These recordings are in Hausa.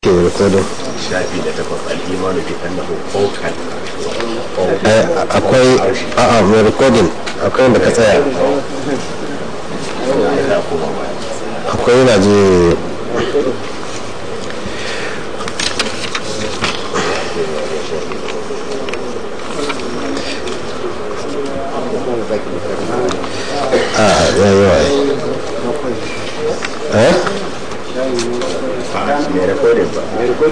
ke rikodin shafi da takwas al'imanu bi annahu fawqal akwai a'a mai rikodin akwai wanda ka tsaya akwai yana je a yayi wa eh mai rikodin ba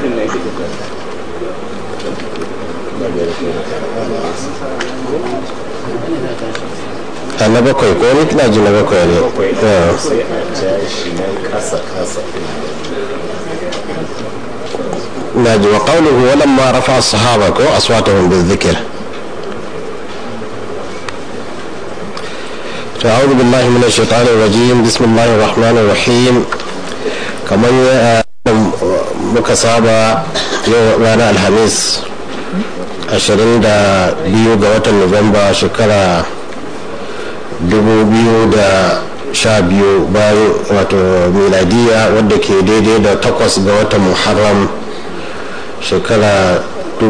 a na bakwai ko ni kina ji na bakwai ne akwai Yeah. sai a ja shi nan kasa kasa ناجي وقوله ولما رفع الصحابة أصواتهم بالذكر أعوذ بالله من الشيطان الرجيم بسم الله الرحمن الرحيم كما مكسابة رانا الخميس ashirin da biyu ga watan nuwamba shekara dubu biyu da sha biyu bayan wato miladiya wadda ke daidai da takwas ga watan muharram shekara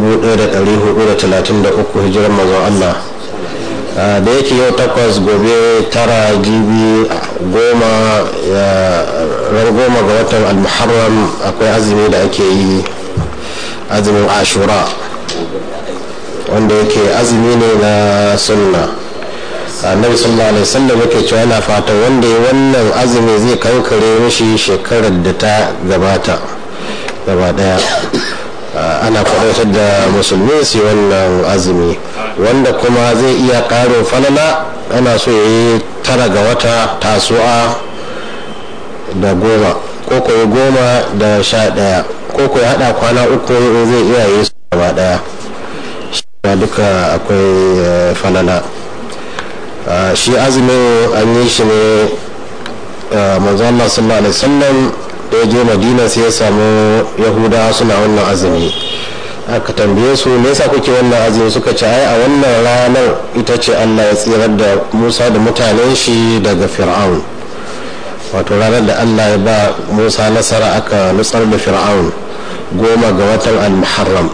1433 hijirar mazan Allah Ah, da yake yau takwas gobe tara jibi goma ya- ran goma ga watan almuharram akwai azumi da ake yi azumin ashura wanda yake azumi ne na sunna annabi sallallahu alaihi wasallam yake cewa yana fata wanda ya wannan azumi zai kankare mishi shekarar da ta gabata gaba daya Ah, ana kwadatar da musulmi su yi wannan azumi wanda kuma zai iya karo falala ana so ya yi tara ga wata tasu'a da goma ko ko ya goma da sha daya ko ko ya hada kwana uku in zai iya yi su gaba daya shi ma duka akwai eh, falala Ah, shi azumin an yi shi ne ah, manzo Allah sallallahu alaihi wasallam da ya je madina sai ya samu yahudawa suna wannan azumi aka tambaye su me yasa kuke wannan azumi suka ce ai a wannan ranar ita ce Allah ya tsirar da Musa da mutanen shi daga Fir'aun wato ranar da Allah ya ba Musa nasara aka nutsar da Fir'aun goma ga watan al-Muharram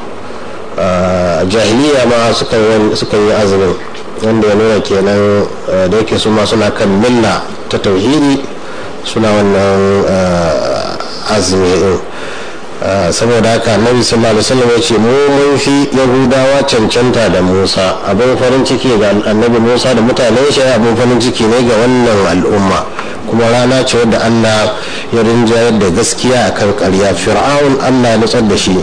a jahiliya ma suka yi azumin wanda ya nuna kenan eh, da yake su ma suna kan milla ta tauhidi suna wannan eh, azumi din Uh, saboda haka annabi sallallahu alaihi wasallam ya ce mu mun fi yahudawa cancanta da musa abin farin ciki ga annabi musa da mutanen shi abin farin ciki ne ga wannan al'umma kuma rana ce wadda allah ya rinjayar da gaskiya akan karya fir'aun allah ya nutsar da shi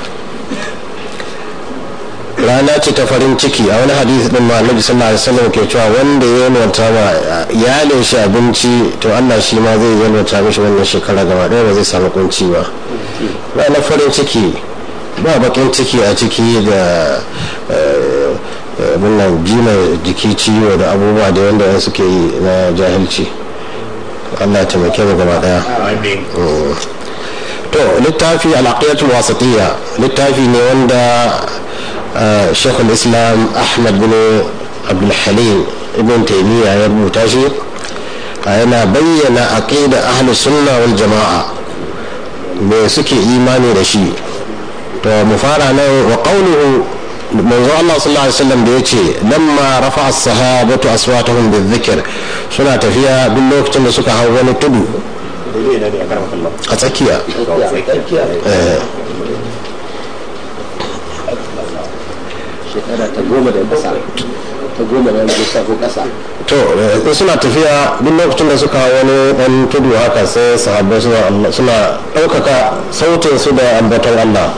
rana ce ta farin ciki a wani hadisi din ma annabi sallallahu alaihi wasallam ke cewa wanda ya yalwata ma iyalin shi abinci to Allah shi ma zai yalwata mishi wannan shekara gaba ɗaya ba zai samu kunci ba ranar farin ciki ba bakin ciki a ciki da wannan jima jiki ciwo da abubuwa da wanda suke yi na jahilci Allah ya taimake mu gaba ɗaya amin to littafi al'aqiyatul wasatiyya littafi ne wanda shekul islam ahmad bin abdulhalim ibn taimiyya ya rubuta shi yana bayyana aqida ahlus sunna wal jama'a me suke imani da shi to mu fara nan wa qawluhu manzo Allah sallallahu alaihi wasallam da yace lamma rafa as-sahabatu aswatahum bizikr suna tafiya duk lokacin da suka hau wani tudu daidai na ne a karamar kallon a tsakiya eh, shekara ta goma da ƙasa ta goma da wani ko ƙasa to eh, in suna tafiya duk lokacin da suka hau wani dan tudu haka sai sahabbai suna Allah- suna ɗaukaka sautin su da ambaton Allah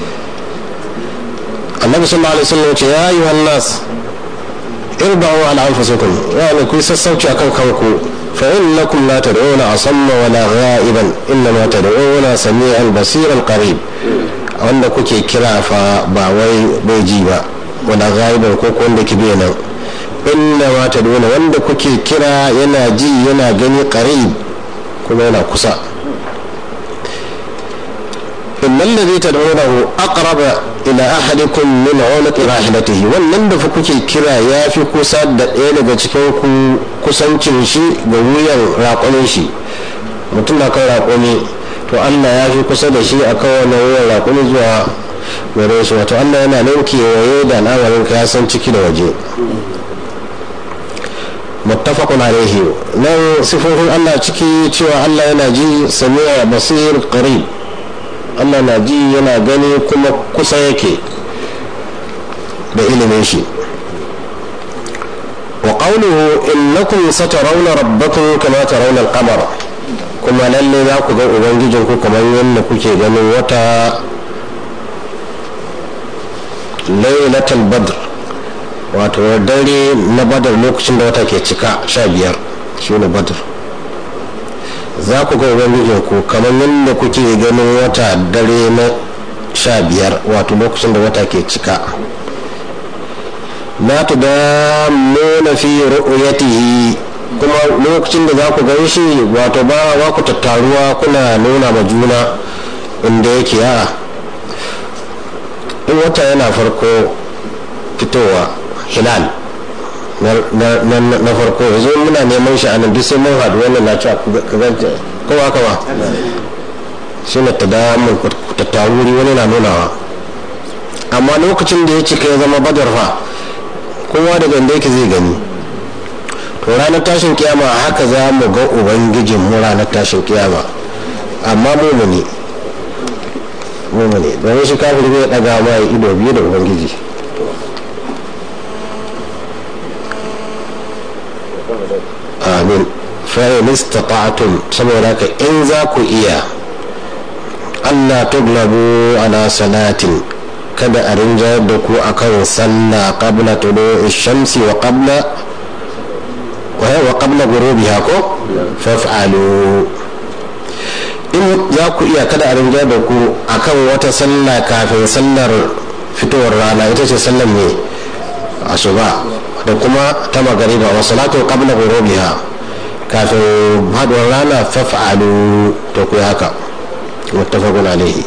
annabi sallallahu alaihi wasallam ya ce ya ayyuhan nas irba'u ala anfusikum yani ku yi sassauci akan kanku fa innakum la tad'una asamma wala gha'iban innama tad'una sami'an basiran qarib wanda kuke kira fa ba wai bai ji ba wala ghaiban ko ko wanda ke bai nan innama tad'una wanda kuke kira yana ji yana gani qarib kuma yana kusa إن الذي تدعونه أقرب إلى أحدكم من عنق راحلته wannan da fa kuke kira ya fi kusa da ɗaya daga cikin ku kusancin shi ga wuyan raƙonin shi mutum na kan raƙoni to allah ya fi kusa da shi a kowane wuyan rakuni zuwa gare shi wato allah yana nan kewaye da al'amarin ka ya san ciki da waje muttafaqun alaihi nan sifofin allah ciki cewa allah yana ji sami'a basir qarib allah na ji yana gani kuma kusa yake da ilimin shi wa qawluhu innakum satarawna rabbakum kama tarawna al-qamara kuma lalle za ku ga ubangijinku kamar yadda kuke ganin wata lailatul badr wato dare na badar lokacin da wata ke cika sha biyar shi ne badr za ku ga ubangijinku kamar yadda kuke ganin wata dare na sha biyar wato lokacin da wata ke cika la tudammuna fi ru'yatihi kuma lokacin da za ku gan shi wato ba wa ku tattaruwa kuna nuna ma juna inda yake a in wata yana farko fitowa hilal na farko yanzu muna neman shi anan duk sai mun haɗu wannan na cewa ka ganta ko haka ba shi na tadamun tattaruri wani na nunawa amma lokacin da ya cika ya zama badar fa kowa daga inda yake zai gani to ranar tashin kiyama haka za mu ga ubangijin mu ranar tashin kiyama amma mumuni mumuni domin shi kafin zai daga ma ido biyu da ubangiji amin fa'in istata'tum saboda ka in za ku iya Allah tuglabu ala salatin kada a rinjayar da ku akan sallah qabla tulu'i shamsi wa qabla wa qabla ghurubiha ko faf'alu in za ku iya kada a rinjayar da ku akan wata sallah kafin sallar fitowar rana ita ce sallar ne asuba da kuma ta magariba wa salatu qabla ghurubiha kafin haduwar rana faf'alu to ku haka muttafaqun alaihi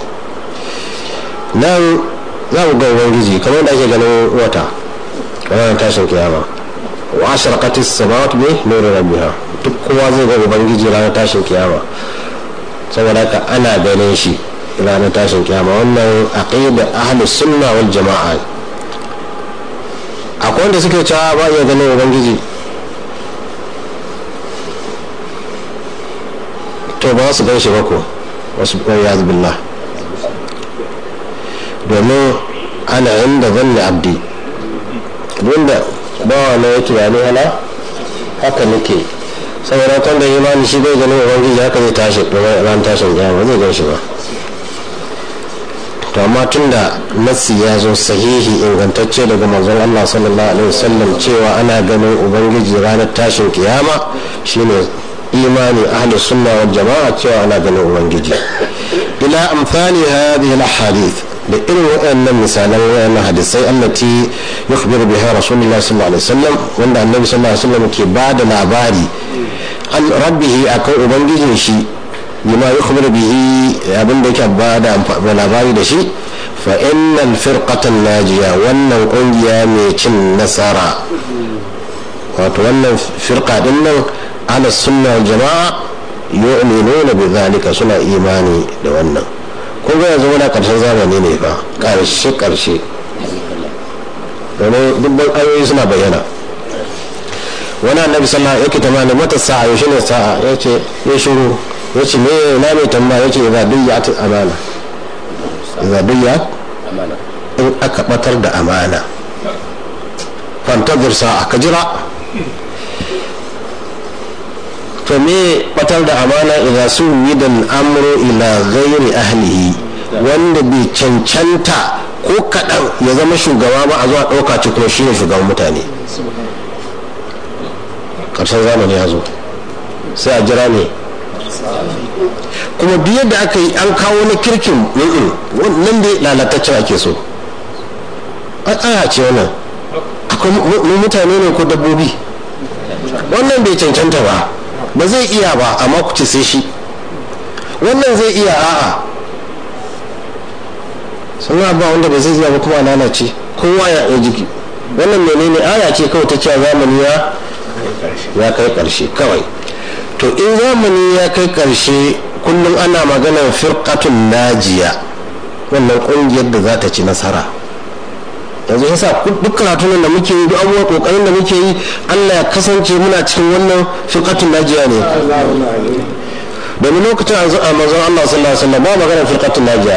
nan za mu ga ubangiji kamar da ake ganin wata kamar tashin kiyama wa ashraqatis samawati bi nuri rabbiha duk kowa zai ga ubangiji ranar tashin kiyama saboda haka ana ganin shi ranar tashin kiyama wannan aqida ahlus sunna wal jama'a akwai wanda suke cewa ba iya ganin ubangiji to ba su gan shi ba ko wasu ya billah domin ana inda zanna abdi wanda bawa na ya tunani hala haka nake saboda kan da imani shi bai ganin ubangiji haka zai tashi ran tashin kiyama zai gan shi ba to amma tun da nassi ya zo sahihi ingantacce daga manzon Allah sallallahu alaihi wasallam cewa ana ganin ubangiji ranar tashin kiyama shine imani ahli sunna wal jama'a cewa ana ganin ubangiji ila amfani hadhihi al ahadith da irin waɗannan misalan waɗannan hadisai allati yukhbiru biha rasulullah sallallahu alaihi wasallam wanda annabi sallallahu alaihi wasallam ke ba da labari an rabbihi akan ubangijin shi bima yukhbiru bihi abin da yake ba da labari da shi fa innal firqatan najiya wannan kungiya mai cin nasara wato wannan firqa din nan ala sunna wal jama'a yu'minuna bi zalika suna imani da wannan kun ga yanzu muna karshen zamani ne fa karshe karshe domin dubban ayoyi suna bayyana wani annabi sallallahu yake tamani mata sa'a yaushe ne sa'a ya ce ya shiru ya ce me na mai tamba ya ce idza duyyat amana idza duyyat in aka batar da amana fantazir sa'a ka jira to me batar da amana idan su yidan amru ila ghairi ahlihi wanda bai cancanta ko kaɗan ya zama shugaba ba a zuwa ɗauka ci kuma shi ne shugaban mutane ƙarshen zamani ya zo sai a jira ne kuma duk yadda aka yi an kawo na kirkin nan dai lalataccen ake so aya ce wannan akwai mutane ne ko dabbobi wannan bai cancanta ba ba zai iya ba amma ku ce sai shi wannan zai iya a'a sannan ba wanda ba zai iya ba kuma lalace kowa ya yi jiki wannan menene aya ce kawai ta cewa zamani ya ya kai karshe kawai to in zamani ya kai karshe kullum ana maganar firqatun najiya wannan kungiyar da za ta ci nasara yanzu yasa duk karatun da muke yi duk abubuwan kokarin da muke yi Allah ya kasance muna cikin wannan firqatun najiya ne domin lokacin a manzon Allah sallallahu alaihi wasallam ba maganar firqatun najiya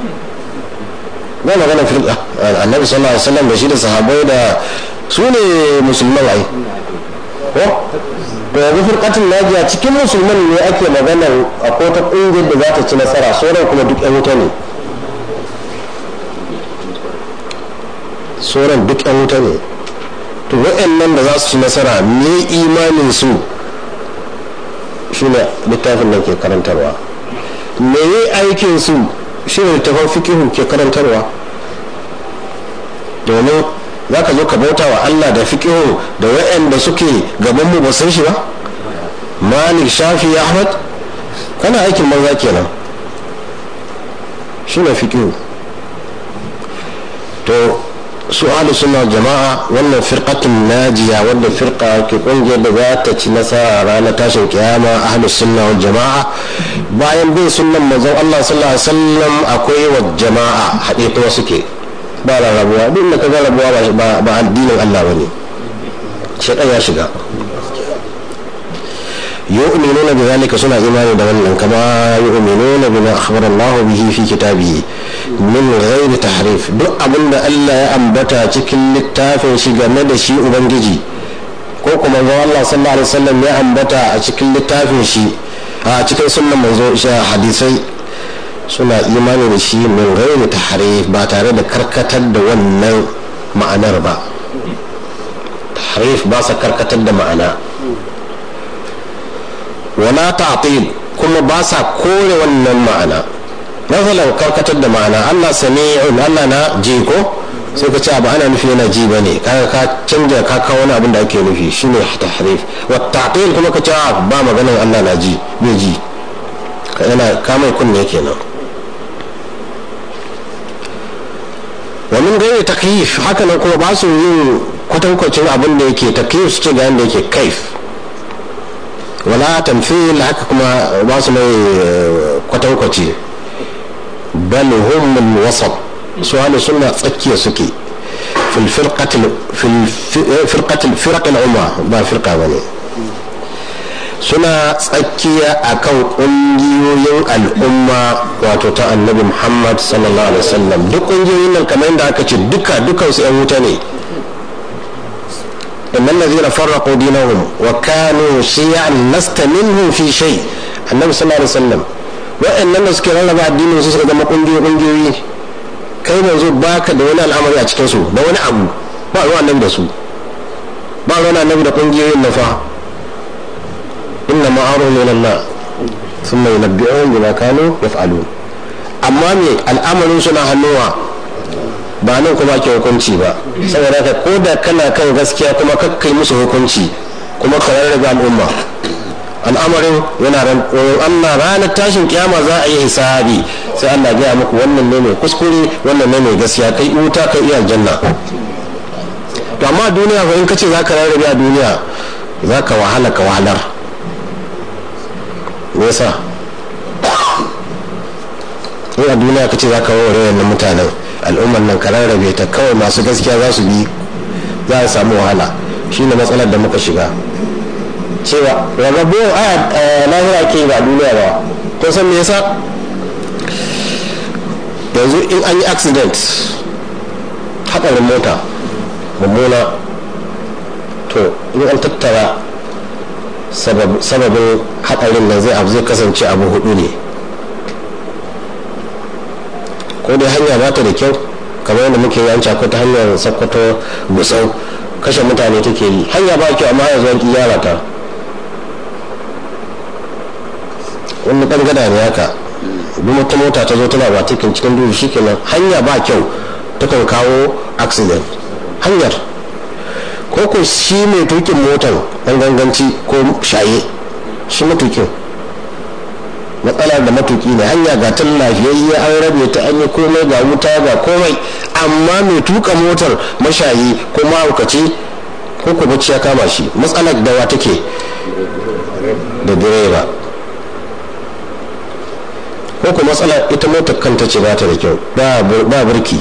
ba maganar firqa annabi sallallahu alaihi wasallam da shi da sahabbai da su ne musulman ai ko da yanzu firqatun najiya cikin musulman ne ake maganar akwai ta kungiyar da za ta ci nasara sauran kuma duk yan wuta ne sauran duk yan wuta ne to wa'annan da za su ci nasara me imanin su shine littafin da ke karantarwa me yi aikin su shine littafin fikihu ke karantarwa domin za ka zo ka bauta wa Allah da fikihu da wa'anda suke gaban mu ba san shi ba malik shafi ahmad kana aikin manza kenan shine fikihu to su ahlu sunna jama'a wannan firqatun najiya wanda firqa ke kungiyar da za ta ci nasara ranar tashin kiyama ahlu sunna wal jama'a bayan bin sunnan manzon Allah sallallahu alaihi wasallam akwai wa jama'a haɗe kuma suke ba rabuwa duk da kaga rabuwa ba addinin Allah bane shaitan ya shiga yu'minuna bi zalika suna imani da wannan kama yu'minuna bima akhbara Allah bihi fi kitabihi min ghairi tahrif duk abin da Allah ya ambata cikin littafin shi game da shi ubangiji ko kuma ga Allah sallallahu alaihi wasallam ya ambata a cikin littafin shi a cikin sunnan manzo hadisai suna imani da shi min ghairi tahrif ba tare da karkatar da wannan ma'anar ba tahrif ba sa karkatar da ma'ana wala ta'til kuma ba sa kore wannan ma'ana masalan karkatar da ma'ana Allah sami'un Allah na ji ko sai ka ce ba ana nufi yana ji bane kaga ka canja ka kawo wani abin da ake nufi shine tahrif wa ta'til kuma ka ce ba maganar Allah na ji bai ji ka yana ka mai kunne kenan wa min gairi takyif haka nan kuma ba su yin kwatankwacin abin da yake takyif su ce ga yanda yake kaif wala tamthil haka kuma ba su mai kwatankwaci bal hum min wasat su ahlu sunna tsakiya suke fil firqati fil firqati firq al umma ba firqa bane suna tsakiya akan kungiyoyin al'umma wato ta annabi muhammad sallallahu alaihi wasallam duk kungiyoyin nan kamar yadda aka ce duka dukansu yan wuta ne إن الذين فرقوا دينهم وكانوا شيعا لست منهم في شيء النبي صلى الله عليه وسلم وإن الناس كان ربع الدين وسوس كما قنجي قنجي kai manzo baka da wani al'amari a cikin su da wani abu ba ruwan annabi da su ba ruwan annabi da kungiyoyin nafa inna ma'aru min Allah thumma yunabbi'uhum bima kanu yaf'alun amma me al'amarin su na hannuwa ba nan kuma ke hukunci ba saboda ka ko da kana kan gaskiya kuma kakkai musu hukunci kuma ka rarrabe al'umma al'amarin yana ran Allah ranar tashin kiyama za a yi hisabi sai Allah gaya muku wannan ne mai kuskure wannan ne mai gaskiya kai wuta kai iya aljanna to amma duniya ko in kace za ka rarrabe a duniya za ka wahala ka wahalar me yasa in a duniya kace za ka warware wannan mutanen al'ummar nan ka rarrabe ta kawai masu gaskiya za su bi za a samu wahala shine matsalar da muka shiga cewa rarrabe a lahira ke ba duniya ba ko san me yasa yanzu in an yi accident haɗarin mota mummuna to in an tattara sababin haɗarin nan zai abu zai kasance abu hudu ne ko dai hanya ba ta da kyau kamar yadda muke yanci akwai ta hanyar sakkwato gusau kashe mutane take yi hanya ba kyau amma yanzu an gyara ta wani ɗan gada ne haka duk wata mota ta zo tana ba cikin cikin duhu shikenan hanya ba kyau takan kawo accident hanyar ko ko shi mai tukin motar ɗan ganganci ko shaye shi matukin matsala da matuki ne hanya ga ta lafiyayye an rabe ta an yi komai ga wuta ga komai amma mai tuka motar mashayi ko mahaukaci ko ko bacci ya kama shi matsalar dawa take da direba ko kuma matsala ita motar kanta ce ba ta da kyau ba burki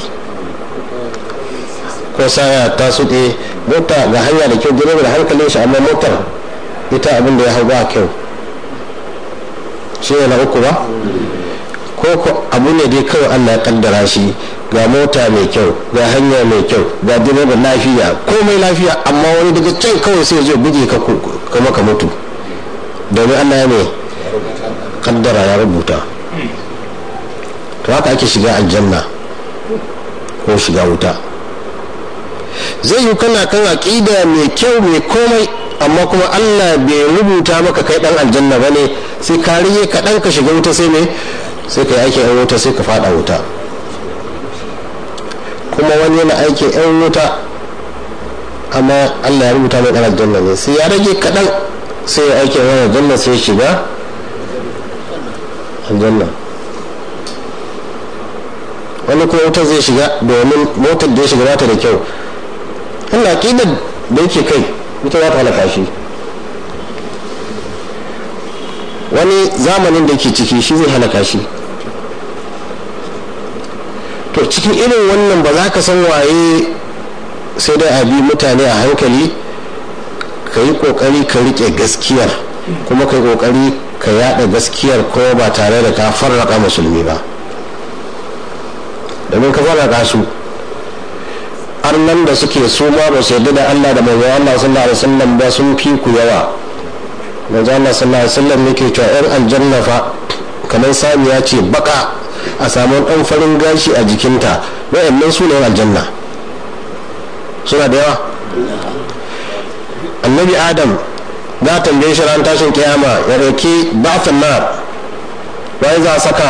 ko saya ta suɗe mota ga hanya da kyau direba da hankalin shi amma motar ita abin da ya hau ba kyau shi ne na uku ba ko abu ne dai kawai allah ya kaddara shi ga mota mai kyau ga hanya mai kyau ga direba lafiya komai lafiya amma wani daga can kawai sai zai buge ka kuma ka mutu domin allah ya ne kaddara ya rubuta to haka ake shiga aljanna ko shiga wuta zai yi kana kan aƙida mai kyau mai komai amma kuma allah bai rubuta maka kai dan aljanna ba ne sai ka rige kaɗan ka shiga wuta sai ne sai ka yi aikin yan wuta sai ka fada wuta kuma wani yana aikin yan wuta amma allah ya rubuta mai dan aljanna ne sai ya rage kaɗan sai ya aikin yan aljanna sai shiga aljanna wani kuma wutar zai shiga domin motar da ya shiga bata da kyau Allah ƙidar da yake kai ita za ta halaka shi wani zamanin da yake ciki shi zai halaka shi to cikin irin wannan ba za ka san waye sai dai a bi mutane a hankali ka yi ƙoƙari ka riƙe gaskiyar kuma ka yi ƙoƙari ka yada gaskiyar ko ba tare da ka farraka musulmi ba domin ka farraka su arnan da suke su ma ba su yarda da Allah da manzo Allah sallallahu alaihi wasallam ba sun fi ku yawa manzo Allah sallallahu alaihi wasallam yake cewa yan aljanna fa kamar samiya ce baka a samu dan farin gashi a jikinta wayannan su ne aljanna suna da yawa annabi adam za a tambaye shi ran tashin kiyama ya roki ba'athan nar wai za a saka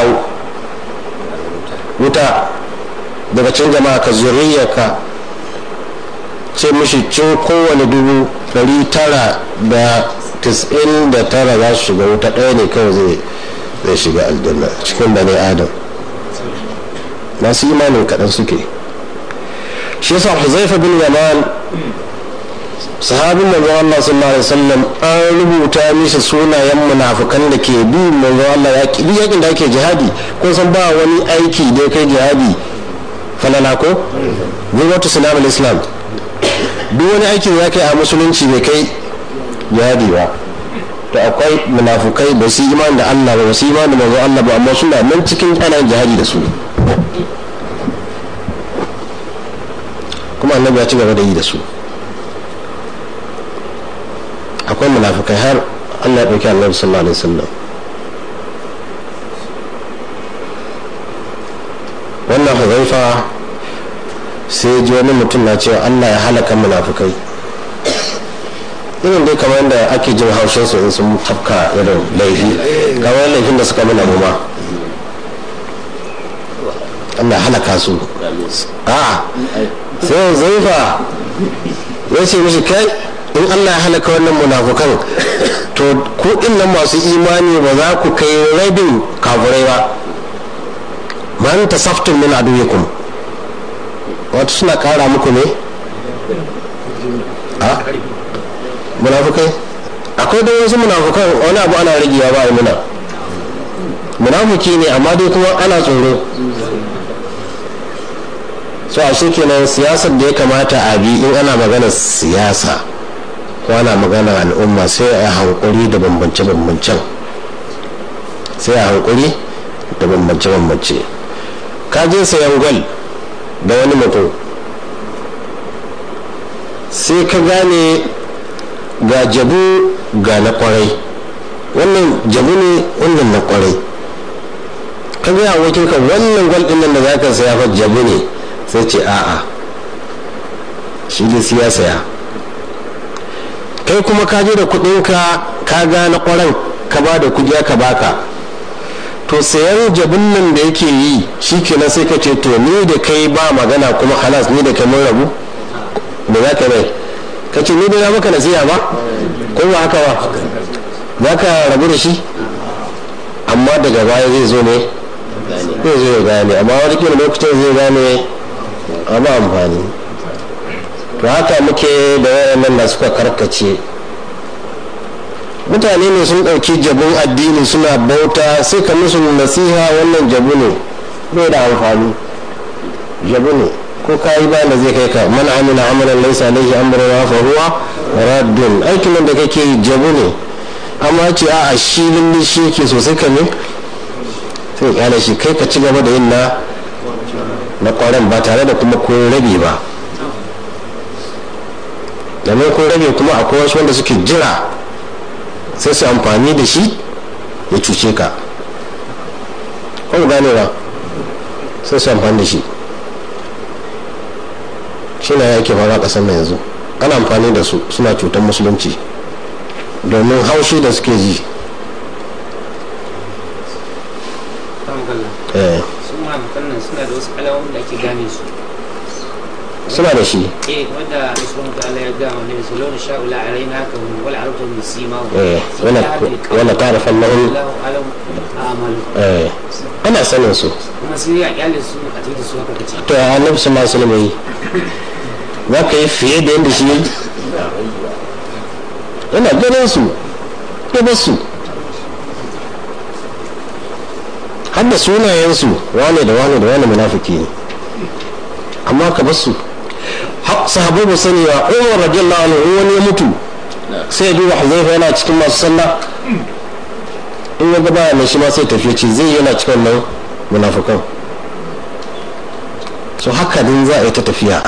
wuta daga cin jama'a ka zuriyarka ce mishi cin kowane dubu dari tara da tis'in da tara za su shiga wuta ɗaya ne kawai zai shiga aljanna cikin bane adam masu imanin kaɗan suke shi yasa huzaifa bin yaman sahabin manzon Allah sallallahu alaihi wasallam an rubuta mishi sunayen munafukan da ke bi manzon Allah ya ki yakin da ake jihadi ko san ba wani aiki da kai jihadi falala ko gwamnati sulam islam duk wani aikin ya kai a musulunci bai kai jihadi ba to akwai munafukai ba su imani da Allah ba ba su imani da manzon Allah ba amma suna nan cikin ana jihadi da su kuma annabi ya ci gaba da yi da su akwai munafikai har allah ya ɗauki annabi sallallahu alaihi wasallam wannan huzaifa sai ji wani mutum na cewa allah ya halaka munafikai irin dai kamar yadda ake jin haushin su in sun tafka irin laifi kamar laifin da suka mana ma allah ya halaka su a sai huzaifa ya ce mishi kai in allah ya halaka wannan munafukan to ku nan masu imani ba za ku kai rabin kafurai ba man tasaftun min aduwikum wato suna kara muku ne a munafukai akwai da wasu munafukan wani abu ana ragewa ba a muna munafuki ne amma dai kuma ana tsoro so a kenan siyasar da ya kamata a bi in ana magana siyasa ko ana magana al'umma sai a hankuri da bambance-bambancen sai a hankuri da bambance-bambance ka je sayan gwal da wani mutum sai ka gane ga jabu ga na kwarai wannan jabu ne wannan na kwarai ka gaya wakilka wannan gwal din nan da za ka saya fa jabu ne sai ce a'a shi ne siya saya kai kuma ka je da kudinka ka gane kwaran ka ba da kudi ka baka to sayan jabin nan da yake yi shi kenan sai ka ce to ni da kai ba magana kuma halas ni da kai mun rabu da za ka mai ka ce ni da ya maka nasiya ba ko ba haka ba za ka rabu da shi amma daga baya zai zo ne zai zo ya gane amma wani kila lokacin zai gane a ba amfani to haka muke da wayannan da suka karkace mutane ne sun ɗauki jabun addini suna bauta sai ka musu nasiha wannan jabu ne bai da amfani jabu ne ko ka yi bayan da zai kai ka man amina amalan laisa alaihi amruna fa huwa raddun aikin da kake yi jabu ne amma ce a a shi lulli shi ke sosai ka ne sai kyale shi kai ka ci gaba da yin na na kwaran ba tare da kuma ko rabe ba domin ko rabe kuma akwai wasu wanda suke jira sai su amfani da shi ya cuce ka kuma gane ba sai su amfani da shi shi na yake fara ƙasar na yanzu ana amfani da su suna cutar musulunci domin haushi da suke ji eh su munafikan nan suna da wasu alamomin da ake gane su suna da shi eh wanda subhanahu wa ta'ala ya ga wa ne su launa sha'ula alaina ka hum wal arabtu min sima eh wala wala ta'rifan lahum Allahu alam a'malu eh ana sanin su kuma sai ya kyale su a tafi da su haka kace to ya annabi sallallahu alaihi wasallam yi za ka yi fiye da yadda shi yi yana ganin su ya bar su har da sunayensu wane da wane da wane munafiki ne amma ka bar su har sahabbai ba sani wa umar radiyallahu anhu in wani ya mutu sai ya duba hazaifa yana cikin masu sallah in ya ga baya mai shi ma sai tafiya ce zai yana cikin nan munafukan so haka din za a yi ta tafiya